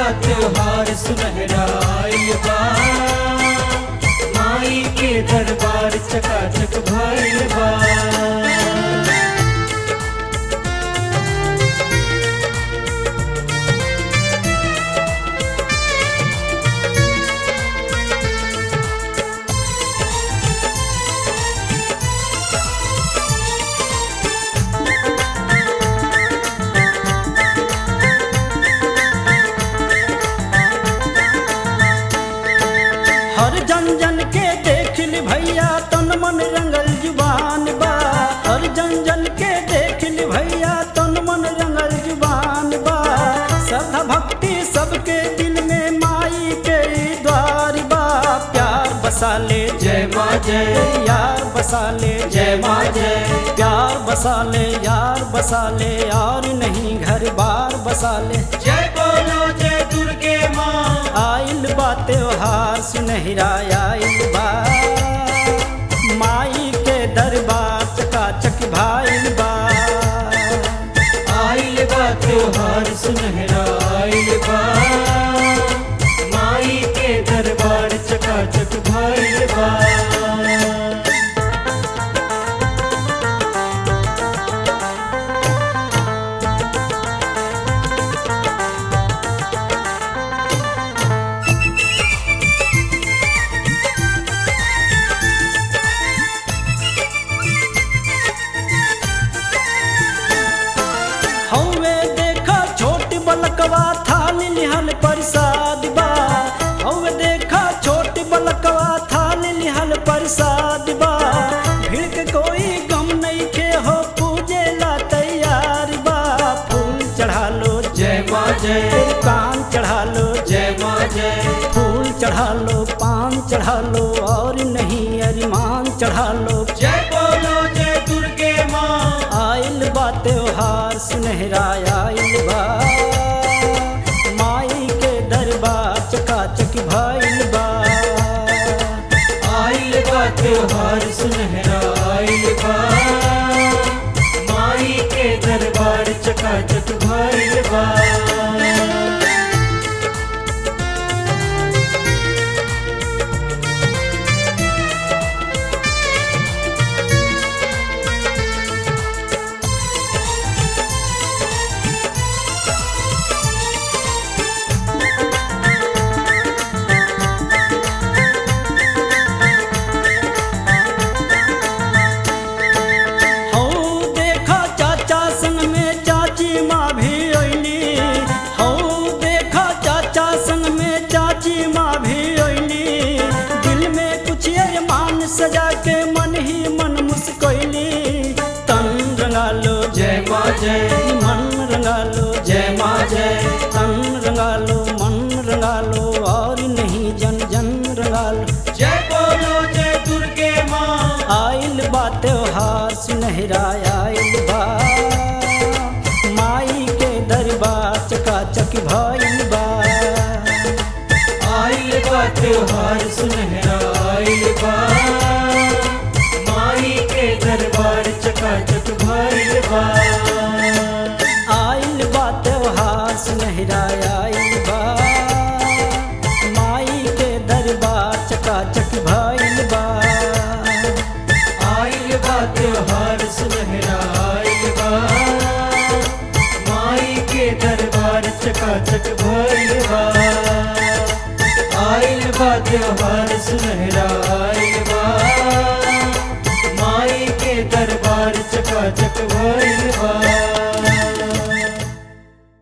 बा त्योहार सुनहरा आइल बा माई के दरबार चकाचक भइल बा हर जन जन के देख ली भैया तन मन रंगल जुबान बा हर जन जन के देख ली भैया तन मन रंगल जुबान बा श्रद्धा भक्ति सबके दिल में माई के द्वार बा प्यार बसा ले जय माँ जय यार बसा ले जय माँ जय प्यार बसा ले यार बसा ले और नहीं घर बार बसा ले जय बोलो जय दुर्गे माँ आइल बा त्योहार सुनहरा आइल बा माई के दरबार चकाचक भाइल बा आइल बा त्योहार सुनहरा आइल बा माई के दरबार चकाचक भइल बा हौवे देखा छोट बलकवा थाली लिहल प्रसाद बा हौवे देखा छोट बलकवा थाली लिहल प्रसाद बा भीड़ के कोई गम नहीं के हो पूजे ला तैयार बा फूल चढ़ा लो जय माँ जय कान चढ़ा लो जय माँ जय फूल चढ़ा लो पान चढ़ा लो और नहीं अरिमान चढ़ा लो जय बोलो जय दुर्गे माँ आइल बा त्योहार सुनहरा आइल बा माई के दरबार चकाचक भइल बा आइल बा त्योहार सुनहरा आइल बा माई के दरबार चकाचक भइल बा हौ देखा चाचा संग में चाची माँ भी अइली हौ देखा चाचा संग में चाची माँ भी अइली दिल में कुछ अरमान सजा के मन ही मन मुस्कैली तन रंगा लो जय माँ जय मन रंगा लो जय माँ जय तन रंगा लो मन रंगा लो और नहीं जन जन रंगा लो जय बोलो जय दुर्गे माँ आइल बा त्योहार सुनहरा आइल बा माई के दरबार चकाचक भइल बा आइल बा त्योहार सुनहरा आइल बा माई के दरबार चकाचक भइल बा आइल बा त्योहार सुनहरा आइल बा माई के दरबार चकाचक भइल बा आइल बा त्योहार सुनहरा आइल बा माई के दरबार चकाचक भइल बा आइल बा त्योहार सुनहरा आइल बा माई के दरबार चकाचक भइल बा